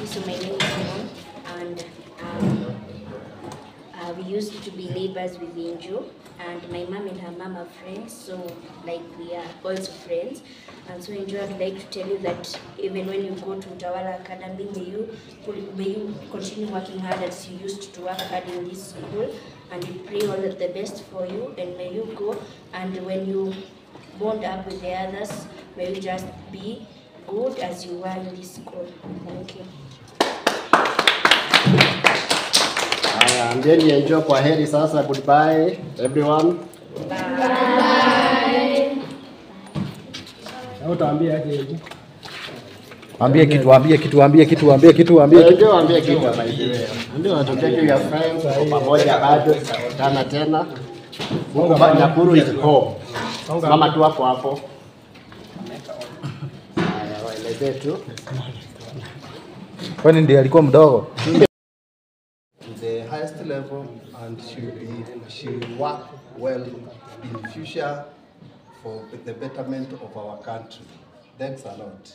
So my name is Mom, and um, uh, we used to be neighbors with Angel, and my mom and her mom are friends, so like we are also friends. And so Angel, I'd like to tell you that even when you go to Utawala Academy, may you may you continue working hard as you used to work hard in this school, and we pray all the best for you, and may you go, and when you bond up with the others, may you just be good as you were in this school. Thank you. Haya, ambieni enjoy kwa heri sasa. Goodbye everyone. Na utaambia aje hivi? Ambie kitu, ambie kitu, ambie kitu, ambie kitu, ambie kitu. Ndio ambie kitu by the way. Ndio take your friends kwa pamoja bado tutakutana tena. Mungu ba Nakuru is home. Mama tu hapo hapo. Haya, waelezee tu. Kwani ndiye alikuwa mdogo? to the highest level and she will be she will work well in future for the betterment of our country. Thanks a lot.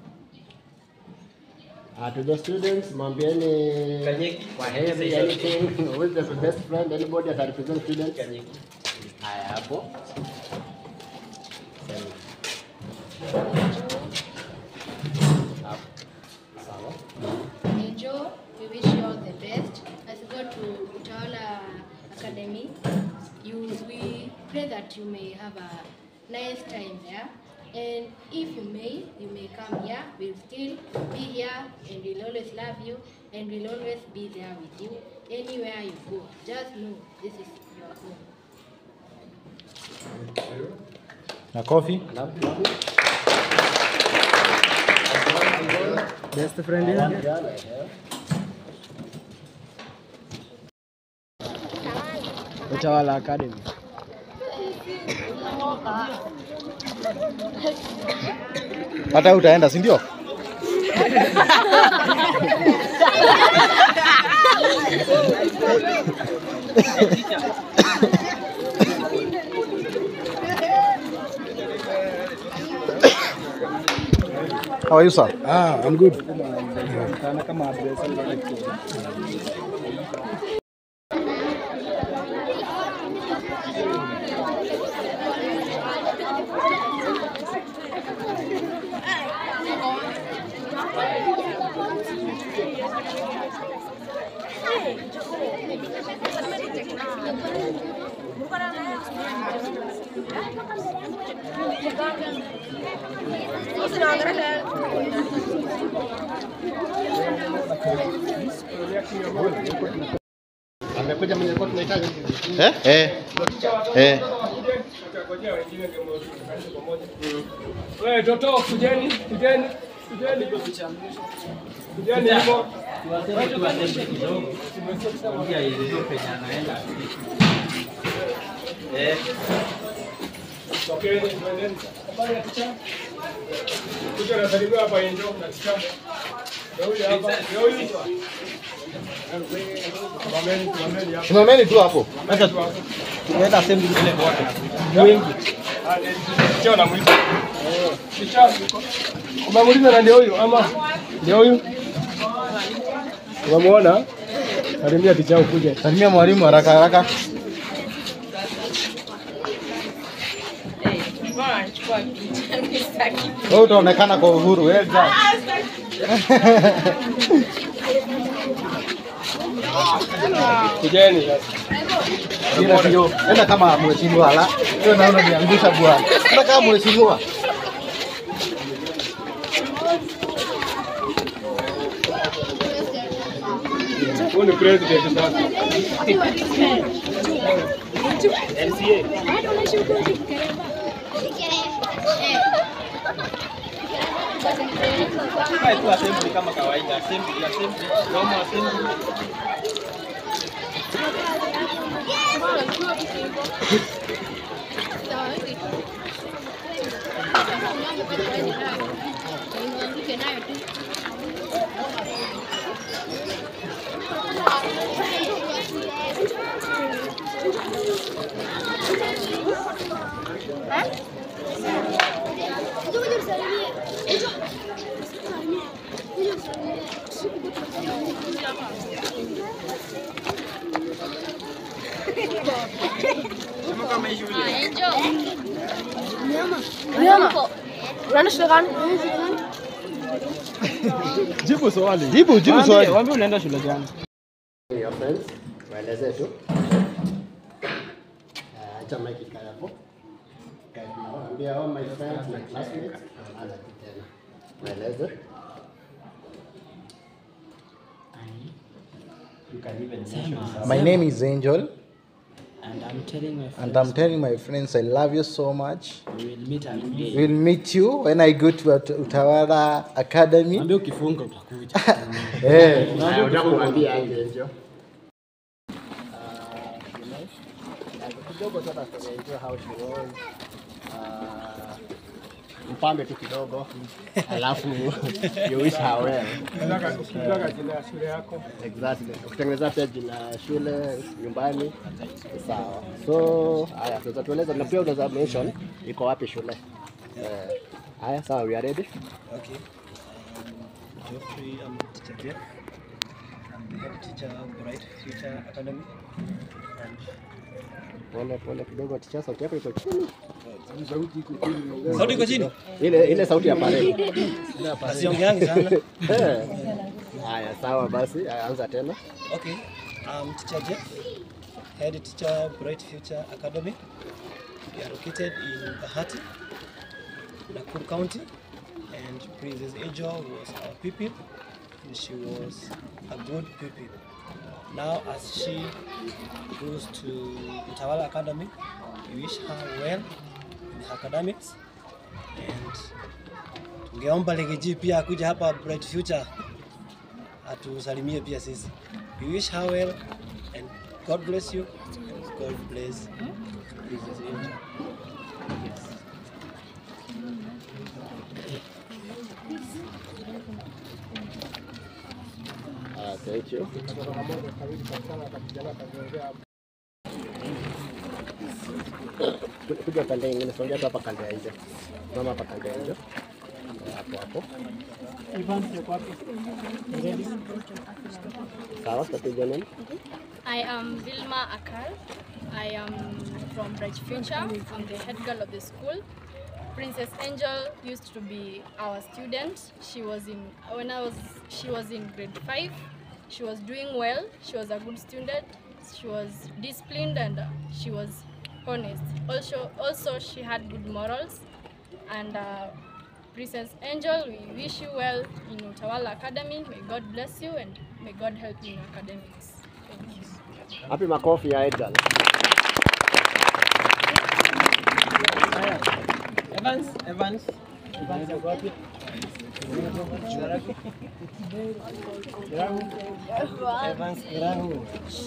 Uh, to the students, mwambieni kwa heri anything. Who is the best friend? Anybody that represent students? Haya hapo. Sawa. Angel, we wish you all the best. As you go to Utawala Academy, you, we pray that you may have a nice time there. And if you may, you may come here. We'll still be here and we'll always love you and we'll always be there with you anywhere you go. Just know this is your home. Na kofi. Best friend yake. Utawala Academy. Hata utaenda, si ndio? How are you, sir? Ah, I'm good. Kana kama address Amekuja mwenye kwa tunahitaji. Eh? Eh. Eh. Wewe toto kujeni, kujeni, kujeni. Kujeni hivyo. Tokeni, twendeni. Habari ya ticha? Kuja nasalimia hapa Angel na ticha. Ndio huyu hapa. Ndio huyu. Simameni, simameni hapa. Simameni tu hapo. Acha tu hapo. Tumeenda assembly zile wote. wengi. Ticha namuita. Ticha. Umemuuliza na ndio huyu ama ndio huyu? Umemuona? Salimia ticha ukuje. Salimia mwalimu haraka haraka. Wewe utaonekana kwa uhuru. Wewe ja. Kujeni sasa. Ila sio. Enda kama mheshimiwa la. Wewe naona niangusha bwana. Enda kama mheshimiwa. Huyu ni president sasa. Salimia. Unaenda shule gani? Jibu swali. Jibu, jibu swali. Waambie unaenda shule gani? Your friends, waeleze tu. Ah, Acha mic ikae hapo. Kae hapo. Waambie all my friends, my classmates, anza tu tena. Waeleze. My name is Angel And I'm telling my and friends I'm telling my friends I love you so much. we will meet again. We'll meet you when I go to Ut- Utawala Academy. Mwambie ukifunga utakuja. Eh, Haya, unataka kumwambia aje Angel? kidogo tu hata tunaenjoy how she was. Ah, mpambe tu kidogo alafu you wish her well. Nataka ukitaka jina ya shule yako. Exactly. Ukitengeneza pia jina ya shule nyumbani sawa. So haya, tunaweza tueleza na pia unaweza mention iko wapi shule. Eh, haya sawa, we are ready. Okay. Um, Geoffrey, I'm teacher Jeff. I'm the head teacher of Bright Future Academy. And Pole pole kidogo, ticha, sauti yako iko chini. sauti iko chini, Ile ile sauti ya parade. asiongeangi sana. Eh. Haya sawa basi, haya, anza tena. Okay. I'm teacher Jeff, head teacher Bright Future Academy. We are located in Bahati, Nakuru County. And Princess Angel was our pupil. And she was a good pupil. Now, as she goes to Utawala Academy, we wish her well in her academics. And tungeomba Legeji pia akuja hapa Bright Future atusalimie pia sisi. We wish her well and God bless you and God bless Princess Angel. Yes. Ah, thank you. Kuja pande ingine, songea tu hapa kando ya nje. Mama hapa kando ya nje. Eh, Hapo hapo. Sawa, tutapiga nini? I am Vilma Akal. I am from Bright Future. I'm the head girl of the school. Princess Angel used to be our student. She was in when I was she was in grade five. She was doing well. She was a good student. She was disciplined and uh, she was honest. Also, also she had good morals. And uh, Princess Angel, we wish you well in Utawala Academy. May God bless you and may God help you in academics. Thank you. Hapi makofi ya Edgar. Evans, Evans. Evans yuko wapi? Evans Kirahu.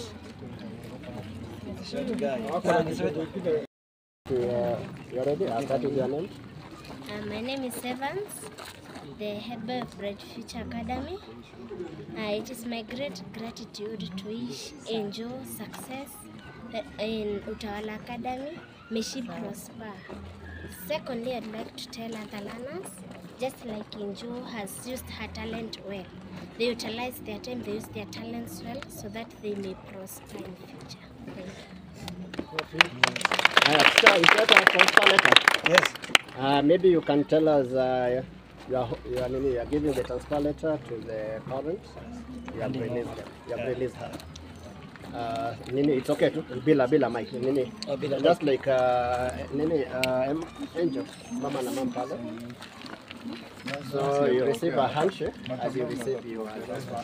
Short guy. You are you are ready? I'll start with your name. Uh, my name is Evans, the head boy of Bright Future Academy. Uh, it is my great gratitude to wish Angel success uh, in Utawala Academy. May she prosper. Secondly, I'd like to tell other learners, just like Angel has used her talent well, they utilize their time, they use their talents well so that they may prosper in future. Thank you. Haya, teacher, is that a transfer letter? Yes. Uh, maybe you can tell us uh, you are, you are, nini, you are giving the transfer letter to the parents. You have released them. You have released her. Uh, nini, it's okay to bila bila mic nini, Oh, bila just like uh, nini uh, em- angel mama na mama pale. So you receive a handshake as you receive your transfer.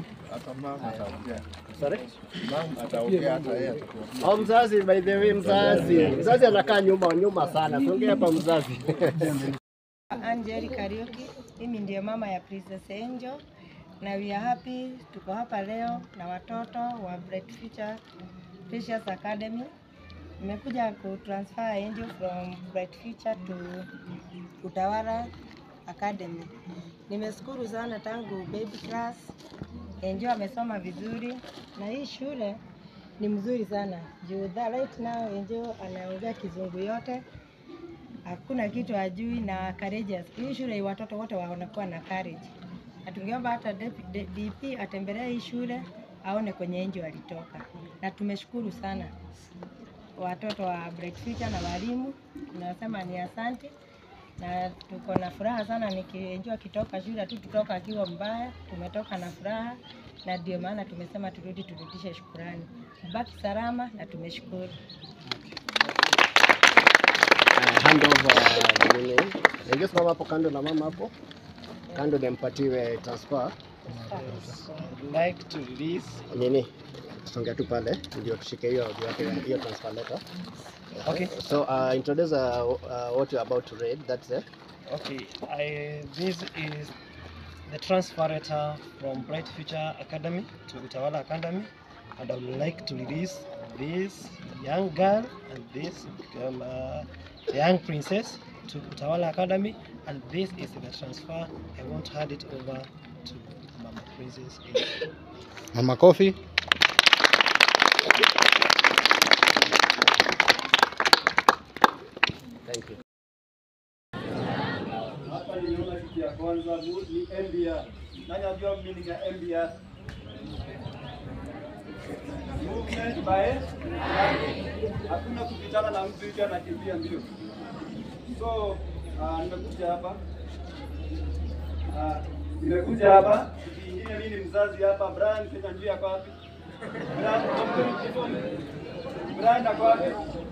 Sorry? Oh, mzazi by the way, mzazi mzazi anakaa nyuma nyuma sana, songea hapa mzazi. Angeli Kariuki, mimi ndiyo mama ya Princess Angel na we are happy tuko hapa leo na watoto wa Bright Future Precious Academy. Nimekuja ku transfer Angel from Bright Future to Utawala Academy. Nimeshukuru sana tangu baby class. Angel amesoma vizuri na hii shule ni mzuri sana. Juu that right now Angel anaongea kizungu yote hakuna kitu hajui na courageous. Hii shule watoto wote wanakuwa na courage. Na tungeomba hata DP DP atembelee hii shule aone kwenye Angel alitoka, na tumeshukuru sana. watoto wa Bright Future na walimu, tunasema ni asante na tuko na furaha sana nikienjua kitoka shule tu kutoka akiwa mbaya, tumetoka na furaha na ndio maana tumesema turudi turudishe shukurani. Baki salama na tumeshukuru. Uh, hand over nini. Ningesimama hapo kando na mama hapo kando, nimpatiwe transfer like to release nini, tusongea tu pale ndio tushike hiyo hiyo- hiyo transfer letter. Okay. So uh, introduce uh, uh, what you're about to read. That's it. Okay, I, this is the transfer letter from Bright Future Academy to Utawala Academy, and I would like to release this young girl and this girl, uh, young princess to Utawala Academy, and this is the transfer. I want to hand it over to Mama Princess. Angel. Mama Kofi. Thank you. Hapa nimeona kitu ya kwanza ni ni MBR. Nani anajua meaning ya MBR? Movement by hakuna kupitana na mtu hicho anakimbia mbio. So uh, nimekuja hapa uh, nimekuja hapa kitu kingine, mimi ni mzazi hapa. Brian Kenya njia yako wapi? Brian, Brian ako wapi?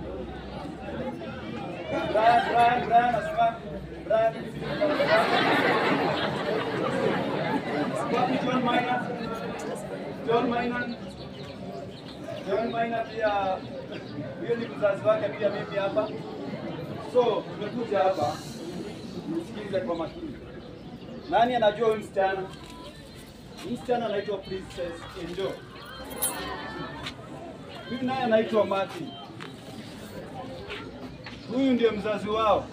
Brian, Brian, Brian asimama. Brian, wapi John Maina? John Maina. John Maina pia huyo ni mzazi wake pia mimi hapa. So tumekuja hapa msikize kwa makini. Nani anajua huyu msichana? Huyu msichana anaitwa Princess Angel. Huyu naye anaitwa Martin. Huyu ndiye mzazi wao.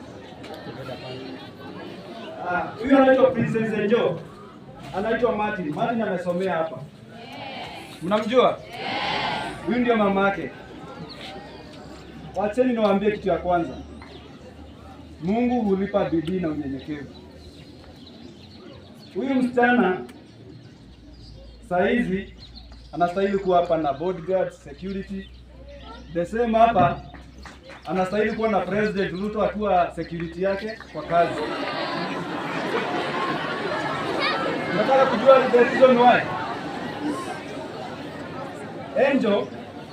Ah, Huyu anaitwa Princess Angel. Anaitwa Martin. Martin amesomea hapa. Mnamjua? Huyu ndio mama yake. Wacheni niwaambie kitu ya kwanza. Mungu hulipa bidii na unyenyekevu. Huyu msichana saa hizi anastahili kuwa hapa na bodyguard, security. The same hapa anastahili kuwa na President Ruto akiwa security yake kwa kazi. Nataka kujua the reason why. Angel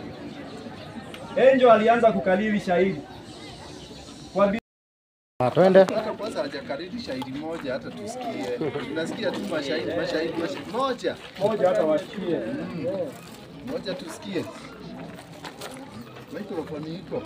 Angel alianza kukalili shahidi kwa bi- Ah, twende. Hata kwanza hajakariri shahidi moja hata tusikie. Tunasikia tu mashahidi mashahidi mashahidi moja. moja hata wasikie. Moja tusikie. Microphone iko.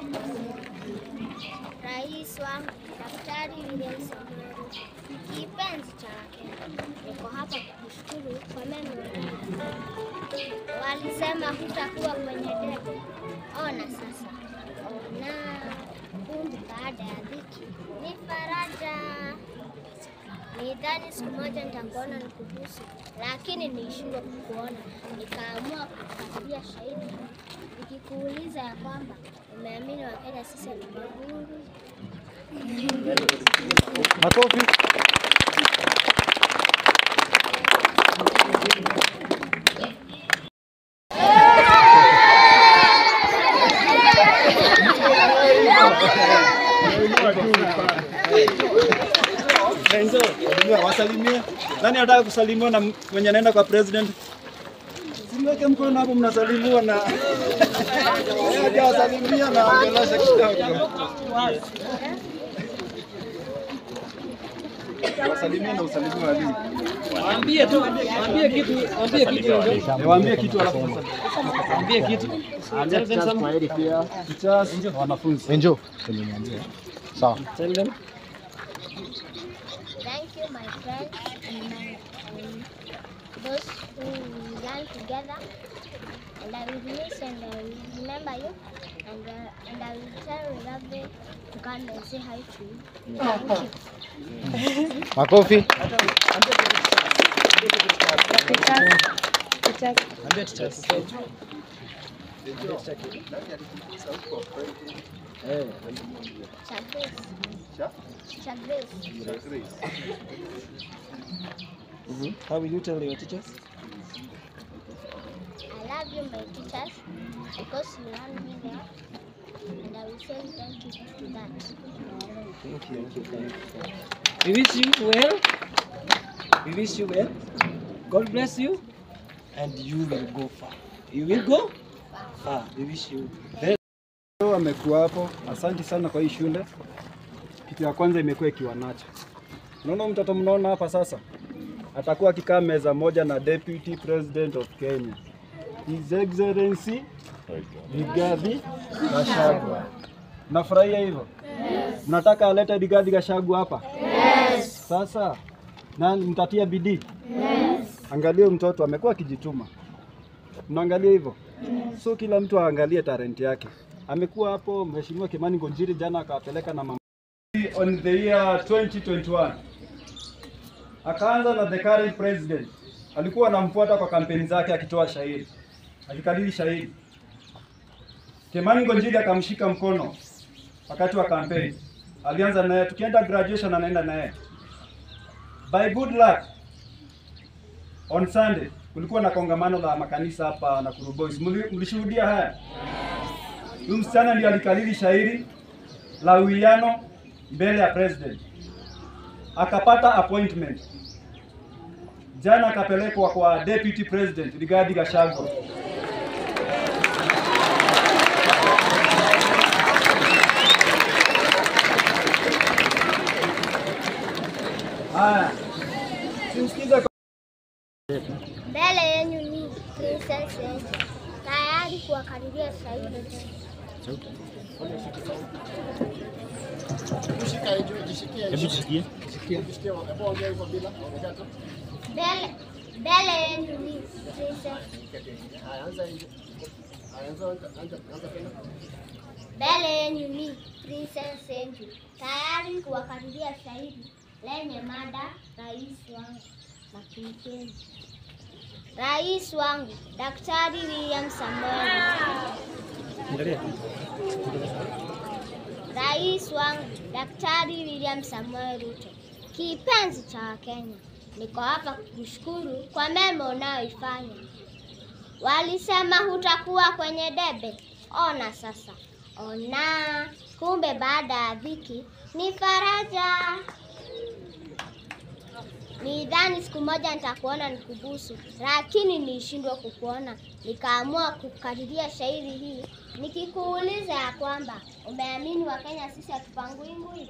Rais wangu Daktari William Samoei Ruto, kipenzi cha Wakenya, niko hapa kukushukuru kwa mema Walisema hutakuwa kwenye debe, ona sasa. Na kumbe baada ya dhiki ni faraja. Nidhani siku moja nitakuona nikubusu, lakini niishindwa kukuona, nikaamua kukupatia shahidi nikikuuliza ya kwamba umeamini Wakenya sisi ni maguru. Makofi. Enzo, wasalimie. Nani anataka kusalimiwa na mwenye anaenda kwa president? Simweke mkono hapo, mnasalimiwa na hajawasalimia na ongelesha kidogo. Wasalimie na usalimie walimu. Waambie tu, waambie kitu, waambie kitu. Eh, Waambie kitu alafu Waambie kitu. Tell them some. wanafunzi. Enjo. Kwenye niambia. Sawa. Tell them. Thank you, my friends, and my, um, those who learn together. And I will miss and I will remember you. And, uh, and I will tell Rabe to come and say hi to you. Thank you. Makofi. Ambia teachers. Eh. Chagres. Chagres. How will you tell your teachers? I love you, my teachers, because you learn me there. and I will say thank you to that. Thank you, thank you, thank you. We wish you well. We wish you well. God bless you, and you will go far. You will go far. We wish you very Amekuwa hapo, asanti sana kwa hii shule. Kitu ya kwanza imekuwa ikiwa nacho. Unaona mtoto mnaona hapa sasa, atakuwa akikaa meza moja na Deputy President of Kenya, His Excellency Rigathi Gachagua. Nafurahia hivyo? Mnataka alete Rigathi Gachagua hapa? Yes. Sasa na mtatia bidii? Yes. Angalia huyu mtoto amekuwa akijituma. Mnaangalia hivyo? So kila mtu aangalie talent yake. Amekuwa hapo Mheshimiwa Kimani Ngonjiri jana akawapeleka na mama on the year 2021 akaanza na the current president, alikuwa anamfuata kwa kampeni zake akitoa shairi, akikariri shairi. Kimani Ngonjiri akamshika mkono wakati wa kampeni, alianza naye, tukienda graduation anaenda naye. By good luck on Sunday kulikuwa na kongamano la makanisa hapa Nakuru Boys. Mli- Mlishuhudia haya? Huyu msichana ndiye alikariri shairi la uwiano mbele ya president, akapata appointment. Jana akapelekwa kwa deputy president Rigathi Gachagua. Haya, simsikize kwa Mbele yenu ni Princess Angel, tayari kuwakaribia shahidi. Hebu jishikie. Mbele mbele yenu ni Princess Mbele yenu ni Princess Angel, tayari kuwakaribia shahidi lenye mada rais wangu Makinikeni. Rais wangu Daktari William Samoei Angalia. Rais wangu Daktari William Samoei Ruto, kipenzi cha Wakenya, niko hapa kukushukuru kwa mema unayoifanya. Walisema hutakuwa kwenye debe, ona sasa, ona kumbe baada ya dhiki ni faraja. Nidhani siku moja nitakuona nikubusu, lakini nilishindwa kukuona, nikaamua kukadiria shairi hii nikikuuliza ya kwamba umeamini Wakenya sisi hatupangui ngui.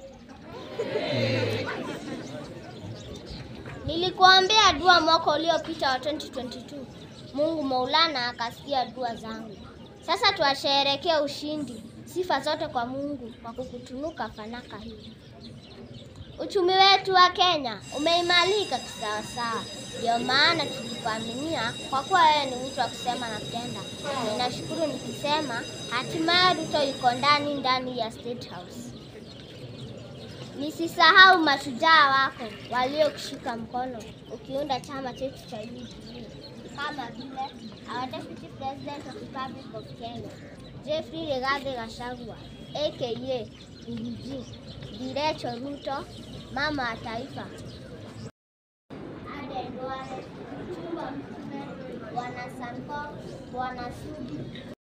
Nilikuombea dua mwaka uliopita wa 2022. Mungu Maulana akasikia dua zangu. Sasa tuwasherehekee ushindi. Sifa zote kwa Mungu kwa kukutunuka fanaka hii. Uchumi wetu wa Kenya umeimarika kisawasawa, ndio maana tulikuaminia kwa kuwa wewe ni mtu wa kusema na kutenda. Ninashukuru nikisema hatimaye Ruto yuko ndani ndani ya State House. Nisisahau mashujaa wako waliokushika mkono ukiunda chama chetu cha UDA kama vile our Deputy President of the Republic of Kenya Jeffrey Rigathi Gachagua aka Rigiji, Direcho Ruto, mama wa taifa. Aden Duale, Mchumba Mtume, Bwana Sanko, Bwana Sudi,